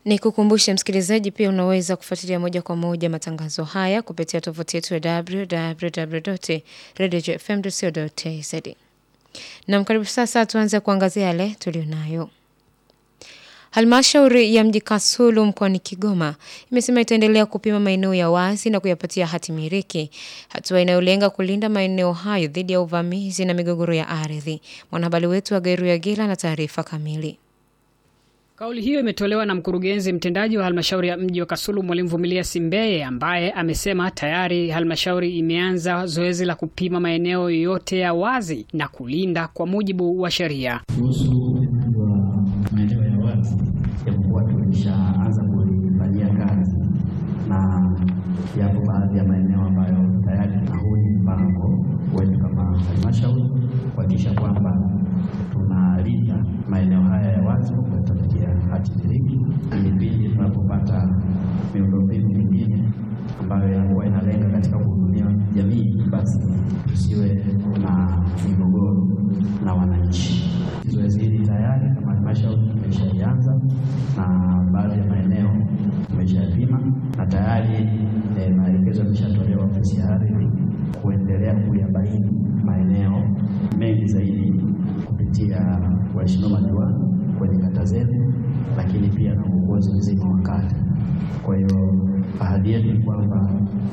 Ni kukumbushe msikilizaji, pia unaweza kufuatilia moja kwa moja matangazo haya kupitia tovuti yetu ya www.radiofm.co.tz. Nam, karibu sasa tuanze kuangazia yale tulionayo. Halmashauri ya mji Kasulu mkoani Kigoma imesema itaendelea kupima maeneo ya wazi na kuyapatia hati miliki, hatua inayolenga kulinda maeneo hayo dhidi ya uvamizi na migogoro ya ardhi. Mwanahabari wetu wa Geru ya Gila na taarifa kamili. Kauli hiyo imetolewa na mkurugenzi mtendaji wa halmashauri ya mji wa Kasulu Mwalimu Vumilia Simbeye, ambaye amesema tayari halmashauri imeanza zoezi la kupima maeneo yote ya wazi na kulinda kwa mujibu wa sheria. Kuhusu wa maeneo ya wazi, japokuwa tulishaanza kulifanyia kazi na yapo baadhi ya maeneo ambayo tayari na huu ni mpango wetu kama halmashauri kuhakikisha kwamba tunalinda maeneo haya ya wazi kwa kutafutia hati miliki, ili pindi tunapopata miundombinu mingine ambayo yakuwa inalenga katika kuhudumia jamii, basi tusiwe na migogoro na wananchi. Zoezi hili tayari kama halmashauri tumeshalianza na baadhi ya maeneo tumeshapima na tayari eh, maelekezo yameshatolewa ofisi ya ardhi kuendelea kuyabaini maeneo mengi zaidi kupitia waheshimiwa madiwani kwenye kata zetu, lakini pia na uongozi mzima wa kata. Kwa hiyo ahadi yetu ni kwamba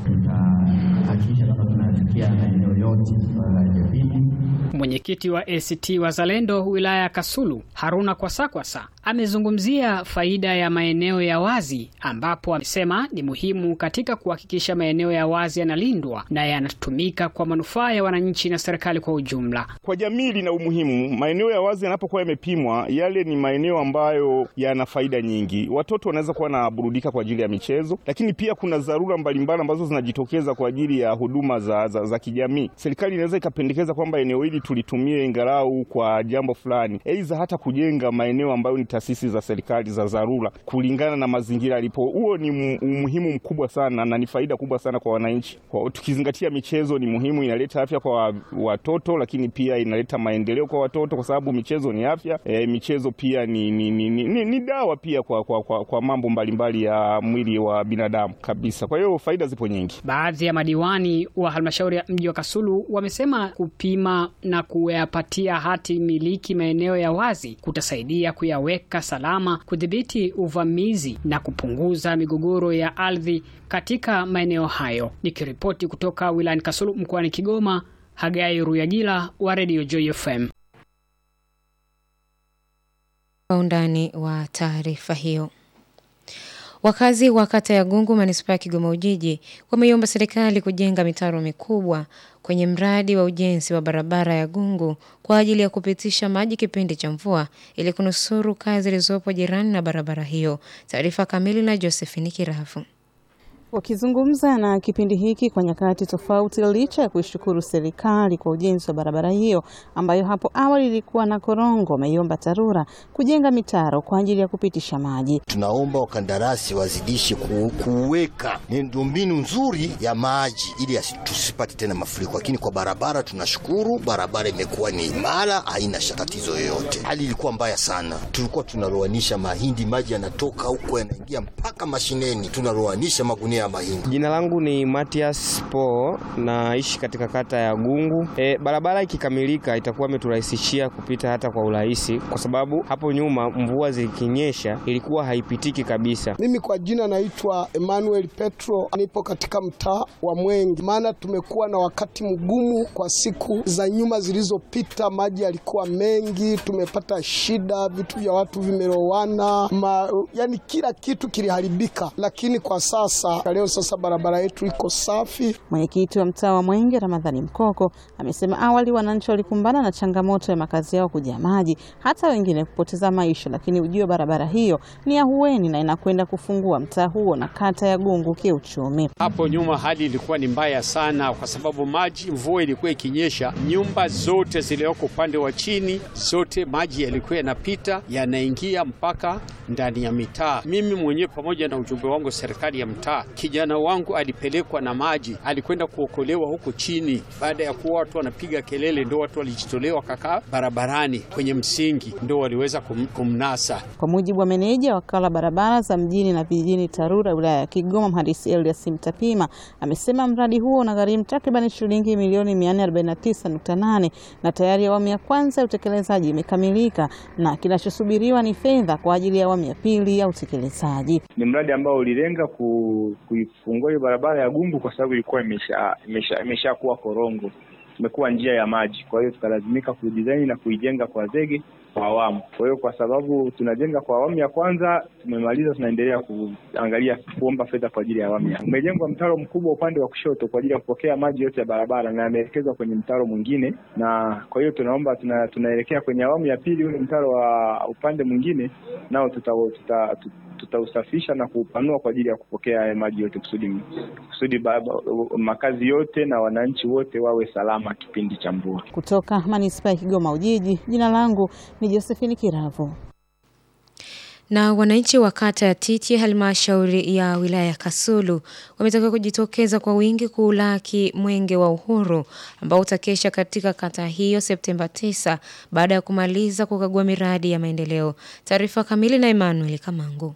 tutahakikisha kwamba tunafikia maeneo yote yaliyopimwa. Mwenyekiti wa ACT Wazalendo wilaya ya Kasulu Haruna Kwasakwasa amezungumzia faida ya maeneo ya wazi, ambapo amesema ni muhimu katika kuhakikisha maeneo ya wazi yanalindwa na yanatumika kwa manufaa ya wananchi na serikali kwa ujumla. Kwa jamii lina umuhimu. Maeneo ya wazi yanapokuwa yamepimwa, yale ni maeneo ambayo yana faida nyingi. Watoto wanaweza kuwa wanaburudika kwa ajili ya michezo, lakini pia kuna dharura mbalimbali ambazo zinajitokeza kwa ajili ya huduma za, za, za kijamii. Serikali inaweza ikapendekeza kwamba eneo hili tulitumie ingalau kwa jambo fulani, aidha hata kujenga maeneo ambayo ni taasisi za serikali za dharura kulingana na mazingira yalipo. Huo ni umuhimu mkubwa sana na ni faida kubwa sana kwa wananchi. Kwa tukizingatia michezo ni muhimu, inaleta afya kwa watoto, lakini pia inaleta maendeleo kwa watoto, kwa sababu michezo ni afya. E, michezo pia ni, ni, ni, ni, ni dawa pia kwa, kwa, kwa, kwa mambo mbalimbali ya mwili wa binadamu kabisa. Kwa hiyo faida zipo nyingi. Baadhi ya madiwani wa halmashauri ya mji wa Kasulu wamesema kupima na kuyapatia hati miliki maeneo ya wazi kutasaidia kuyaweka salama, kudhibiti uvamizi na kupunguza migogoro ya ardhi katika maeneo hayo. Nikiripoti kutoka wilayani Kasulu mkoani Kigoma, Hagai Ruyagila wa Radio Joy FM. Kwa undani wa taarifa hiyo. Wakazi wa kata ya Gungu manispaa ya Kigoma Ujiji wameiomba serikali kujenga mitaro mikubwa kwenye mradi wa ujenzi wa barabara ya Gungu kwa ajili ya kupitisha maji kipindi cha mvua ili kunusuru kazi zilizopo jirani na barabara hiyo. Taarifa kamili na Josephine Kirafu. Wakizungumza na kipindi hiki kwa nyakati tofauti, licha ya kuishukuru serikali kwa ujenzi wa barabara hiyo ambayo hapo awali ilikuwa na korongo, wameiomba TARURA kujenga mitaro kwa ajili ya kupitisha maji. Tunaomba wakandarasi wazidishe ku, kuweka miundombinu nzuri ya maji ili tusipate tena mafuriko, lakini kwa barabara tunashukuru, barabara imekuwa ni imara, haina tatizo yoyote. Hali ilikuwa mbaya sana, tulikuwa tunaroanisha mahindi, maji yanatoka huko yanaingia mpaka mashineni, tunaroanisha magunia mahindi. Jina langu ni Matias Po, naishi katika kata ya Gungu. E, barabara ikikamilika itakuwa imeturahisishia kupita hata kwa urahisi, kwa sababu hapo nyuma mvua zikinyesha ilikuwa haipitiki kabisa. Mimi kwa jina naitwa Emmanuel Petro, nipo katika mtaa wa Mwengi. Maana tumekuwa na wakati mgumu kwa siku za nyuma zilizopita, maji yalikuwa mengi, tumepata shida, vitu vya watu vimelowana, yani kila kitu kiliharibika, lakini kwa sasa leo sasa barabara yetu iko safi. Mwenyekiti wa mtaa wa Mwenge Ramadhani Mkoko amesema awali wananchi walikumbana na changamoto ya makazi yao kujaa maji, hata wengine kupoteza maisha, lakini ujio wa barabara hiyo ni ahueni na inakwenda kufungua mtaa huo na kata ya Gungu kiuchumi. Hapo nyuma hali ilikuwa ni mbaya sana, kwa sababu maji, mvua ilikuwa ikinyesha, nyumba zote zilizoko upande wa chini zote maji yalikuwa yanapita yanaingia mpaka ndani ya mitaa. Mimi mwenyewe pamoja na ujumbe wangu serikali ya mtaa kijana wangu alipelekwa na maji, alikwenda kuokolewa huko chini. Baada ya kuwa watu wanapiga kelele, ndo watu walijitolewa kakaa barabarani kwenye msingi, ndo waliweza kum, kumnasa. Kwa mujibu wa meneja wakala barabara za mjini na vijijini TARURA wilaya ya Kigoma, mhandisi Elias Mtapima amesema mradi huo unagharimu takriban shilingi milioni 449.8 na tayari awamu ya kwanza ya utekelezaji imekamilika na kinachosubiriwa ni fedha kwa ajili ya awamu ya pili ya utekelezaji. Ni mradi ambao ulilenga ku, kuifungua hiyo barabara ya Gungu kwa sababu ilikuwa imesha imesha imeshakuwa korongo, imekuwa njia ya maji. Kwa hiyo tukalazimika kuidesign na kuijenga kwa zege kwa awamu. Kwa hiyo kwa sababu tunajenga kwa awamu ya kwanza tumemaliza, tunaendelea kuangalia kuomba fedha kwa ajili ya awamu ya. Umejengwa mtaro mkubwa upande wa kushoto kwa ajili ya kupokea maji yote ya barabara na yameelekezwa kwenye mtaro mwingine, na kwa hiyo tunaomba tuna, tunaelekea kwenye awamu ya pili, ule mtaro wa upande mwingine nao tuta, tuta, tuta tutausafisha na kuupanua kwa ajili ya kupokea haya maji yote kusudi kusudi baba, makazi yote na wananchi wote wawe salama kipindi cha mvua. Kutoka manispaa ya Kigoma Ujiji, jina langu ni Josephine Kiravo. Na wananchi wa kata ya Titi halmashauri ya wilaya ya Kasulu wametakiwa kujitokeza kwa wingi kuulaki mwenge wa uhuru ambao utakesha katika kata hiyo Septemba 9 baada ya kumaliza kukagua miradi ya maendeleo. Taarifa kamili na Emmanuel Kamangu.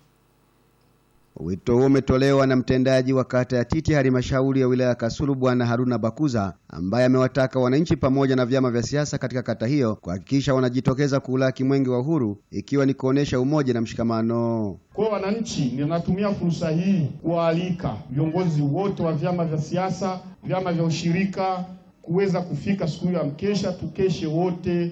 Wito huo umetolewa na mtendaji wa kata ya Titi halmashauri ya wilaya ya Kasulu Bwana Haruna Bakuza ambaye amewataka wananchi pamoja na vyama vya siasa katika kata hiyo kuhakikisha wanajitokeza kuulaki mwenge wa uhuru ikiwa ni kuonesha umoja na mshikamano. Kwa wananchi, ninatumia fursa hii kuwaalika viongozi wote wa vyama vya siasa, vyama vya ushirika kuweza kufika siku hiyo ya mkesha, tukeshe wote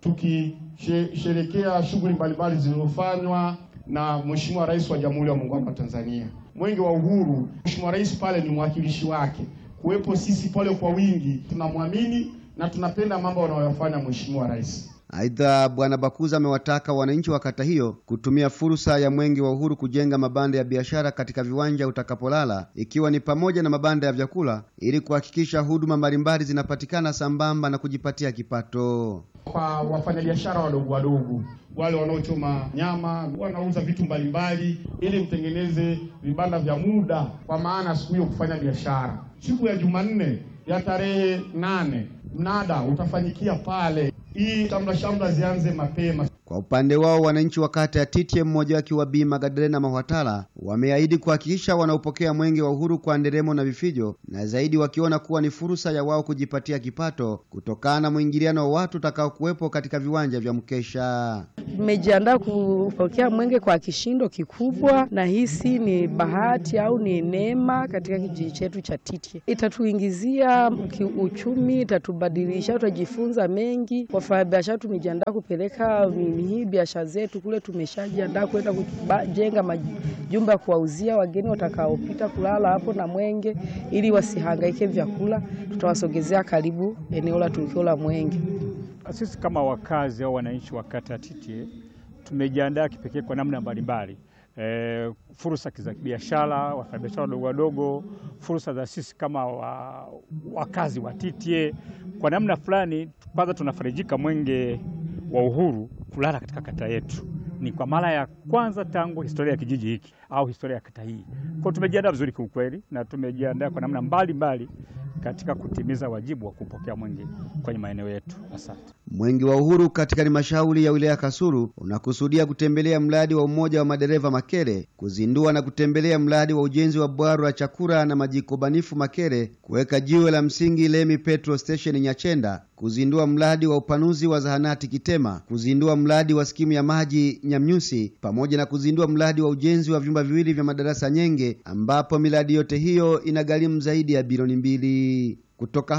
tukisherekea shughuli mbalimbali zilizofanywa na Mheshimiwa Rais wa Jamhuri ya Muungano wa Tanzania. Mwenge wa Uhuru, Mheshimiwa Rais pale ni mwakilishi wake. Kuwepo sisi pale kwa wingi, tunamwamini na tunapenda mambo anayofanya Mheshimiwa Rais. Aidha, Bwana Bakuza amewataka wananchi wa kata hiyo kutumia fursa ya mwenge wa uhuru kujenga mabanda ya biashara katika viwanja utakapolala, ikiwa ni pamoja na mabanda ya vyakula ili kuhakikisha huduma mbalimbali zinapatikana sambamba na kujipatia kipato. Kwa wafanyabiashara wadogo wadogo, wale wanaochoma nyama, wanauza vitu mbalimbali, ili mtengeneze vibanda vya muda, kwa maana siku hiyo kufanya biashara. Siku ya Jumanne ya tarehe nane mnada utafanyikia pale hii shamra shamra zianze mapema. Kwa upande wao wananchi wa kata ya Titye, mmoja akiwa Bi Magadalena Mahwatala, wameahidi kuhakikisha wanaopokea mwenge wa uhuru kwa nderemo na vifijo, na zaidi wakiona kuwa ni fursa ya wao kujipatia kipato kutokana na mwingiliano wa watu utakao kuwepo katika viwanja vya mkesha. Tumejiandaa kupokea mwenge kwa kishindo kikubwa, na hisi ni bahati au ni neema katika kijiji chetu cha Titye. Itatuingizia uchumi, itatubadilisha, tutajifunza mengi. Wafanyabiashara tumejiandaa kupeleka hii biashara zetu kule, tumeshajiandaa kwenda kujenga majumba ya kuwauzia wageni watakaopita kulala hapo na mwenge, ili wasihangaike vyakula. Tutawasogezea karibu eneo la tukio la mwenge. Sisi kama wakazi au wananchi wa kata ya Titye tumejiandaa kipekee kwa namna mbalimbali. E, fursa za kibiashara, wafanyabiashara wadogo wadogo, fursa za sisi kama wa, wakazi wa Titye. Kwa namna fulani, kwanza tunafarijika mwenge wa uhuru kulala katika kata yetu. Ni kwa mara ya kwanza tangu historia ya kijiji hiki au historia ya kata hii. Kwa tumejiandaa vizuri kiukweli, na tumejiandaa kwa namna mbalimbali katika kutimiza wajibu wa kupokea mwenge kwenye maeneo yetu. Asante. Mwenge wa uhuru katika halmashauri ya wilaya Kasulu unakusudia kutembelea mradi wa umoja wa madereva Makere, kuzindua na kutembelea mradi wa ujenzi wa bwaro la chakula na majiko banifu Makere, kuweka jiwe la msingi Lemi Petrol Station Nyachenda, kuzindua mradi wa upanuzi wa zahanati Kitema, kuzindua mradi wa skimu ya maji Nyamnyusi, pamoja na kuzindua mradi wa ujenzi wa vyumba viwili vya madarasa Nyenge, ambapo miradi yote hiyo inagharimu zaidi ya bilioni mbili. Kutoka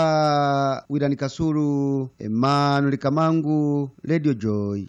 hapa wilani Kasulu, Emmanuel Kamangu, Radio Joy.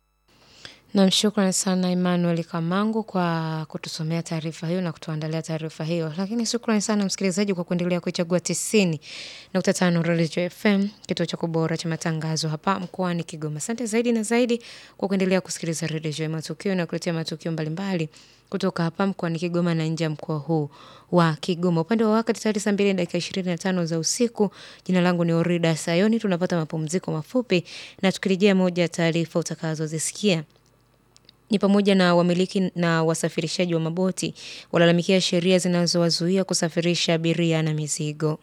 Nam, shukrani sana Emmanuel Kamangu kwa kutusomea taarifa hiyo na kutuandalia taarifa hiyo. Lakini shukrani sana msikilizaji kwa kuendelea kuichagua tisini nukta tano Radio FM, kituo cha kubora cha matangazo hapa mkoani Kigoma. Asante zaidi na zaidi kwa kuendelea kusikiliza Radio Joy, matukio na kuletea matukio mbalimbali kutoka hapa mkoani Kigoma na nje ya mkoa huu wa Kigoma. Upande wa wakati tayari saa mbili dakika ishirini na tano za usiku. Jina langu ni Orida Sayoni. Tunapata mapumziko mafupi na tukirejea moja ya taarifa utakazozisikia ni pamoja na wamiliki na wasafirishaji wa maboti walalamikia sheria zinazowazuia kusafirisha abiria na mizigo.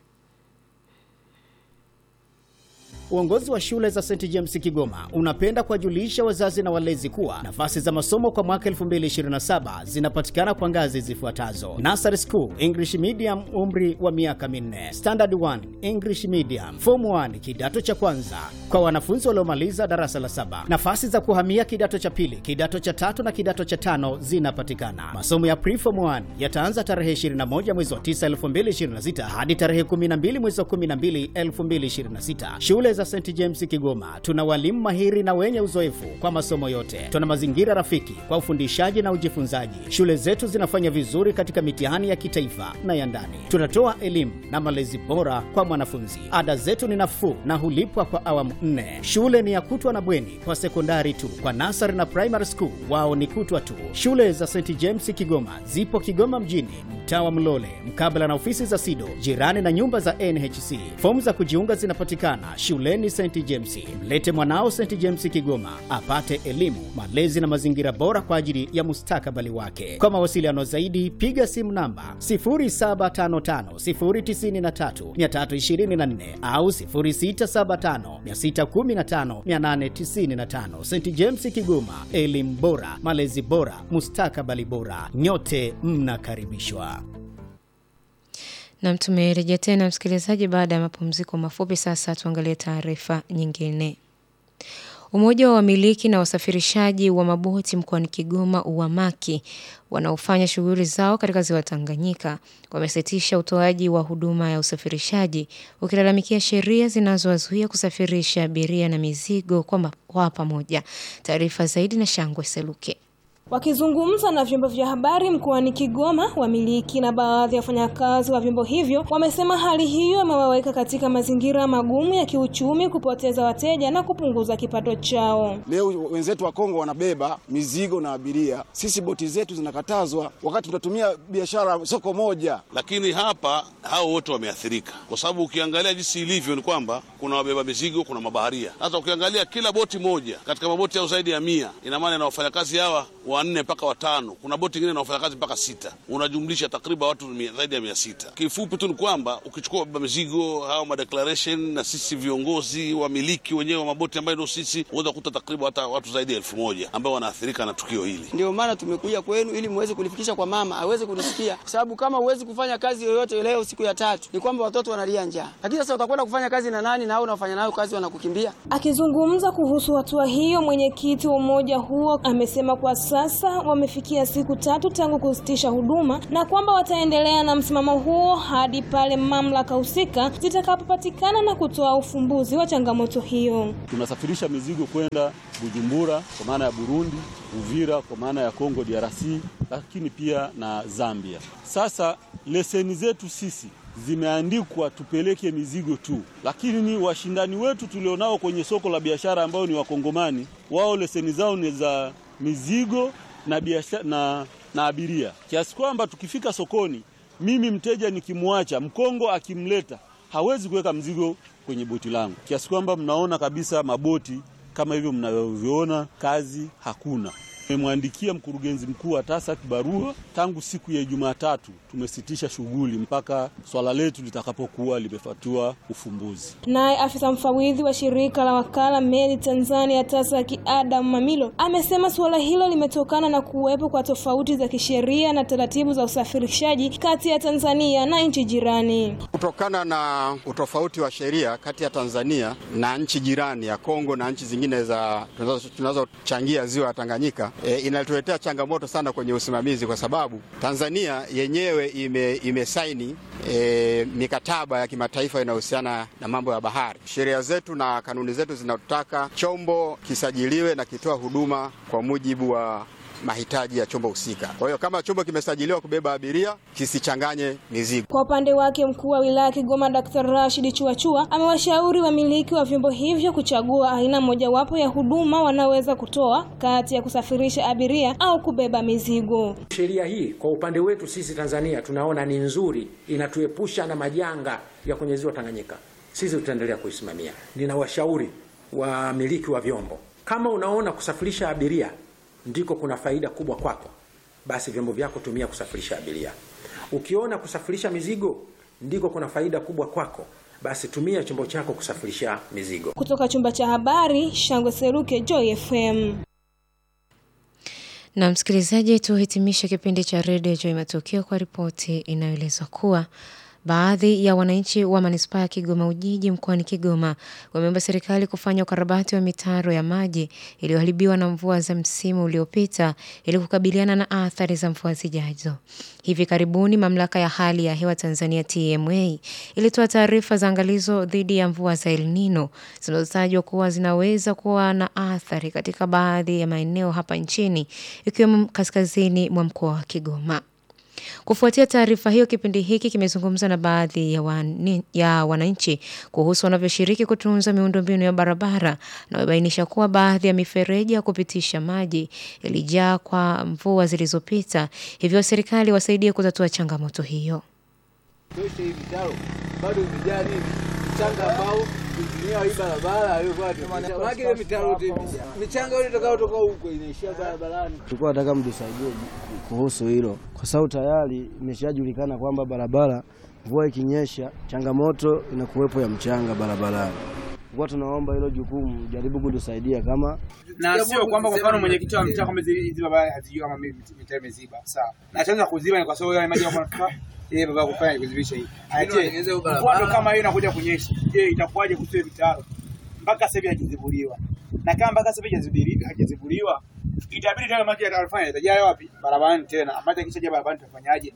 Uongozi wa shule za St James Kigoma unapenda kuwajulisha wazazi na walezi kuwa nafasi za masomo kwa mwaka 2027 zinapatikana kwa ngazi zifuatazo: Nursery School English Medium, umri wa miaka minne; Standard 1 English Medium; Form 1 kidato cha kwanza kwa wanafunzi waliomaliza darasa la saba. Nafasi za kuhamia kidato cha pili, kidato cha tatu na kidato cha tano zinapatikana. Masomo ya Pre-Form 1 yataanza tarehe 21 mwezi wa 9 2026 hadi tarehe 12 mwezi wa 12 2026. Shule za St James Kigoma tuna walimu mahiri na wenye uzoefu kwa masomo yote. Tuna mazingira rafiki kwa ufundishaji na ujifunzaji. Shule zetu zinafanya vizuri katika mitihani ya kitaifa na ya ndani. Tunatoa elimu na malezi bora kwa mwanafunzi. Ada zetu ni nafuu na hulipwa kwa awamu nne. Shule ni ya kutwa na bweni kwa sekondari tu. Kwa nasari na primary school wao ni kutwa tu. Shule za St James Kigoma zipo Kigoma mjini, mtaa wa Mlole, mkabala na ofisi za SIDO, jirani na nyumba za NHC. Fomu za kujiunga zinapatikana shuleni St James. Mlete mwanao St James Kigoma apate elimu, malezi na mazingira bora kwa ajili ya mustakabali wake. Kwa mawasiliano zaidi, piga simu namba 0755093324 au 0675615895. St James Kigoma, elimu bora, malezi bora, mustakabali bora. Nyote mnakaribishwa. Nam, tumerejea tena msikilizaji, baada ya mapumziko mafupi. Sasa tuangalie taarifa nyingine. Umoja wa wamiliki na wasafirishaji wa maboti mkoani Kigoma UWAMAKI wanaofanya shughuli zao katika ziwa Tanganyika wamesitisha utoaji wa huduma ya usafirishaji ukilalamikia sheria zinazowazuia kusafirisha abiria na mizigo kwa pamoja. Taarifa zaidi na Shangwe Seluke. Wakizungumza na vyombo vya habari mkoani Kigoma, wamiliki na baadhi ya wafanyakazi wa vyombo hivyo wamesema hali hiyo imewaweka katika mazingira magumu ya kiuchumi, kupoteza wateja na kupunguza kipato chao. Leo wenzetu wa Kongo wanabeba mizigo na abiria, sisi boti zetu zinakatazwa, wakati tunatumia biashara soko moja. Lakini hapa hao wote wameathirika, kwa sababu ukiangalia jinsi ilivyo ni kwamba kuna wabeba mizigo, kuna mabaharia. Sasa ukiangalia kila boti moja katika maboti yao zaidi ya mia, ina maana na wafanyakazi hawa wanne mpaka watano. Kuna boti ingine na wafanyakazi mpaka sita, unajumlisha takriban watu zaidi ya mia sita. Kifupi tu ni kwamba ukichukua wabeba mizigo hao madeclaration na sisi viongozi wamiliki wenyewe wa maboti ambayo ndio sisi, unaweza kukuta takriban hata watu zaidi ya elfu moja ambao wanaathirika na tukio hili. Ndio maana tumekuja kwenu ili muweze kulifikisha kwa mama aweze kunisikia, kwa sababu kama huwezi kufanya kazi yoyote leo siku ya tatu ni kwamba watoto wanalia njaa, lakini sasa utakwenda kufanya kazi na nani? Na hao unafanya nayo kazi wanakukimbia. Akizungumza kuhusu hatua hiyo, mwenyekiti wa umoja huo amesema kwa sasa wamefikia siku tatu tangu kusitisha huduma na kwamba wataendelea na msimamo huo hadi pale mamlaka husika zitakapopatikana na kutoa ufumbuzi wa changamoto hiyo. Tunasafirisha mizigo kwenda Bujumbura kwa maana ya Burundi, Uvira kwa maana ya Kongo DRC, lakini pia na Zambia. Sasa leseni zetu sisi zimeandikwa tupeleke mizigo tu, lakini ni washindani wetu tulionao kwenye soko la biashara ambao ni Wakongomani, wao leseni zao ni za mizigo na biashara na, na abiria, kiasi kwamba tukifika sokoni, mimi mteja nikimwacha Mkongo akimleta hawezi kuweka mzigo kwenye boti langu, kiasi kwamba mnaona kabisa maboti kama hivyo mnavyoviona, kazi hakuna. Tumemwandikia mkurugenzi mkuu wa TASAC barua tangu siku ya Jumatatu, tumesitisha shughuli mpaka swala letu litakapokuwa limepatiwa ufumbuzi. Naye afisa mfawidhi wa shirika la wakala meli Tanzania TASAC Adam Mamilo amesema suala hilo limetokana na kuwepo kwa tofauti za kisheria na taratibu za usafirishaji kati ya Tanzania na nchi jirani. Kutokana na utofauti wa sheria kati ya Tanzania na nchi jirani ya Kongo na nchi zingine za tunazochangia ziwa ya Tanganyika E, inatuletea changamoto sana kwenye usimamizi kwa sababu Tanzania yenyewe ime, imesaini e, mikataba ya kimataifa inayohusiana na mambo ya bahari. Sheria zetu na kanuni zetu zinataka chombo kisajiliwe na kitoa huduma kwa mujibu wa mahitaji ya chombo husika. Kwa hiyo kama chombo kimesajiliwa kubeba abiria kisichanganye mizigo. Kwa upande wake, mkuu wa wilaya Kigoma Dr. Rashid Chuachua amewashauri wamiliki wa vyombo hivyo kuchagua aina mojawapo ya huduma wanaweza kutoa kati ya kusafirisha abiria au kubeba mizigo. Sheria hii kwa upande wetu sisi Tanzania tunaona ni nzuri, inatuepusha na majanga ya kwenye ziwa Tanganyika. Sisi tutaendelea kuisimamia. Ninawashauri wamiliki wa vyombo, kama unaona kusafirisha abiria ndiko kuna faida kubwa kwako, basi vyombo vyako tumia kusafirisha abiria. Ukiona kusafirisha mizigo ndiko kuna faida kubwa kwako, basi tumia chombo chako kusafirisha mizigo. Kutoka chumba cha habari, Shangwe Seruke, Joy FM. Na msikilizaji, tuhitimishe kipindi cha redio Joy Matukio kwa ripoti inayoeleza kuwa baadhi ya wananchi wa manispaa ya Kigoma Ujiji mkoani Kigoma wameomba serikali kufanya ukarabati wa mitaro ya maji iliyoharibiwa na mvua za msimu uliopita ili kukabiliana na athari za mvua zijazo. Hivi karibuni mamlaka ya hali ya hewa Tanzania TMA ilitoa taarifa za angalizo dhidi ya mvua za El Nino zinazotajwa kuwa zinaweza kuwa na athari katika baadhi ya maeneo hapa nchini ikiwemo kaskazini mwa mkoa wa Kigoma. Kufuatia taarifa hiyo, kipindi hiki kimezungumza na baadhi ya, wani, ya wananchi kuhusu wanavyoshiriki kutunza miundombinu ya barabara na wamebainisha kuwa baadhi ya mifereji ya kupitisha maji ilijaa kwa mvua zilizopita, hivyo serikali wasaidie kutatua changamoto hiyo. tosha hii mitaro bado vijani mchanga ambao kutumia hii barabara alikuwa maana ile mitaro yote michanga ile itakayotoka huko inaishia barabarani. Tulikuwa nataka mtusaidie kuhusu hilo, kwa sababu tayari imeshajulikana kwamba barabara, mvua ikinyesha, changamoto inakuwepo ya mchanga barabarani. Kwa tunaomba hilo jukumu jaribu kutusaidia kama na sio kwamba kwa mfano mwenyekiti wa mtaa kama hizi barabara hazijui kama mitaa imeziba, sawa. Na chanzo cha kuziba ni kwa sababu yale maji yako yeye baba kufanya kuzibisha hii. Aje mvua ndo kama hiyo inakuja kunyesha. Je, itakuwaje kusiwe vitaro? Mpaka sasa hivi hajazibuliwa. Na kama mpaka sasa hivi hajazibuliwa, itabidi tena maji yatafanya yatajaa wapi? Barabarani tena. Maji kishaja barabarani tutafanyaje?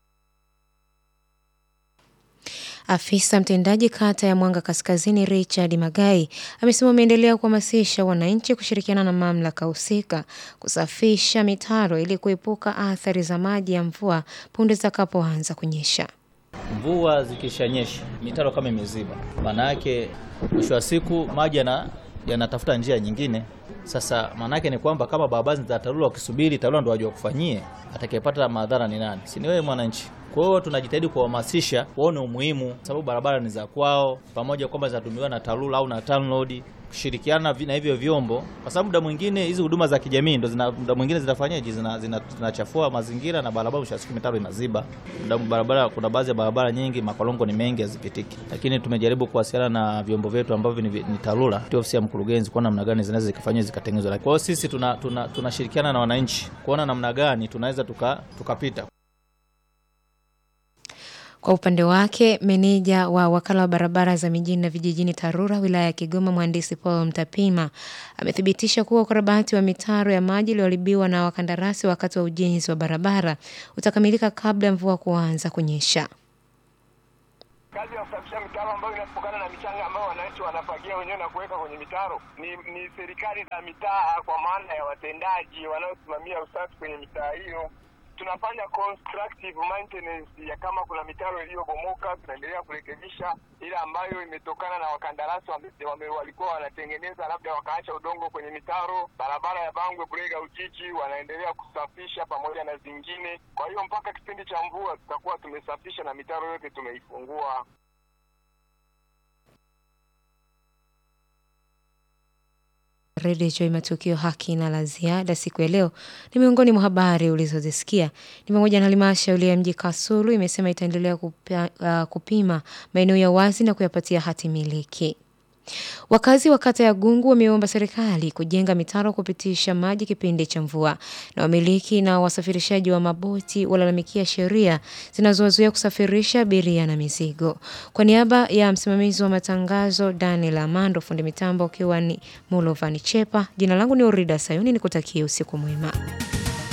Afisa mtendaji kata ya Mwanga Kaskazini Richard Magai amesema wameendelea kuhamasisha wananchi kushirikiana na mamlaka husika kusafisha mitaro ili kuepuka athari za maji ya mvua punde zitakapoanza kunyesha. Mvua zikishanyesha mitaro kama imeziba, maana yake mwisho wa siku maji yana yanatafuta njia nyingine. Sasa maana yake ni kwamba kama barabara za TARURA wakisubiri TARURA ndo wajua kufanyie, atakayepata madhara ni nani? Si ni wewe mwananchi. Kwa hiyo tunajitahidi kuhamasisha waone umuhimu, sababu barabara ni za kwao, pamoja kwamba zinatumiwa na TARURA au na TANROADS kushirikiana na hivyo vyombo, kwa sababu muda mwingine hizi huduma za kijamii ndo zina muda mwingine zinafanyaje, zinachafua zina mazingira na barabara, mwisho wa siku mitaro inaziba barabara. Kuna baadhi ya barabara nyingi makolongo ni mengi hazipitiki, lakini tumejaribu kuwasiliana na vyombo vyetu ambavyo ni, ni TARURA tu ofisi ya mkurugenzi kuona namna gani zinaweza zikafanywa zikatengenezwa. Kwa hiyo sisi tunashirikiana tuna, tuna na wananchi kuona namna gani tunaweza tukapita tuka kwa upande wake meneja wa wakala wa barabara za mijini na vijijini TARURA wilaya ya Kigoma mhandisi Paul Mtapima amethibitisha kuwa ukarabati wa mitaro ya maji iliyoharibiwa na wakandarasi wakati wa ujenzi wa barabara utakamilika kabla ya mvua kuanza kunyesha. Kazi ya kusafisha mitaro ambayo inatokana na michanga ambayo wananchi wanafagia wenyewe na kuweka kwenye mitaro ni, ni serikali za mitaa kwa maana ya watendaji wanaosimamia usafi kwenye mitaa hiyo tunafanya constructive maintenance ya kama kuna mitaro iliyobomoka, tunaendelea kurekebisha ile ambayo imetokana na wakandarasi wame, wame, walikuwa wanatengeneza labda wakaacha udongo kwenye mitaro. Barabara ya Bangwe Burega Ujiji wanaendelea kusafisha pamoja na zingine. Kwa hiyo mpaka kipindi cha mvua tutakuwa tumesafisha na mitaro yote tumeifungua. Redio Joy Matukio haki na la ziada siku ya leo ni miongoni mwa habari ulizozisikia ni pamoja na halmashauri ya mji Kasulu imesema itaendelea kupia, uh, kupima maeneo ya wazi na kuyapatia hati miliki. Wakazi wa kata ya Gungu wameomba serikali kujenga mitaro kupitisha maji kipindi cha mvua, na wamiliki na wasafirishaji wa maboti walalamikia sheria zinazowazuia kusafirisha abiria na mizigo. Kwa niaba ya msimamizi wa matangazo Daniel Amando, fundi mitambo ukiwa ni Mulovani Chepa, jina langu ni Orida Sayuni, nikutakie usiku mwema.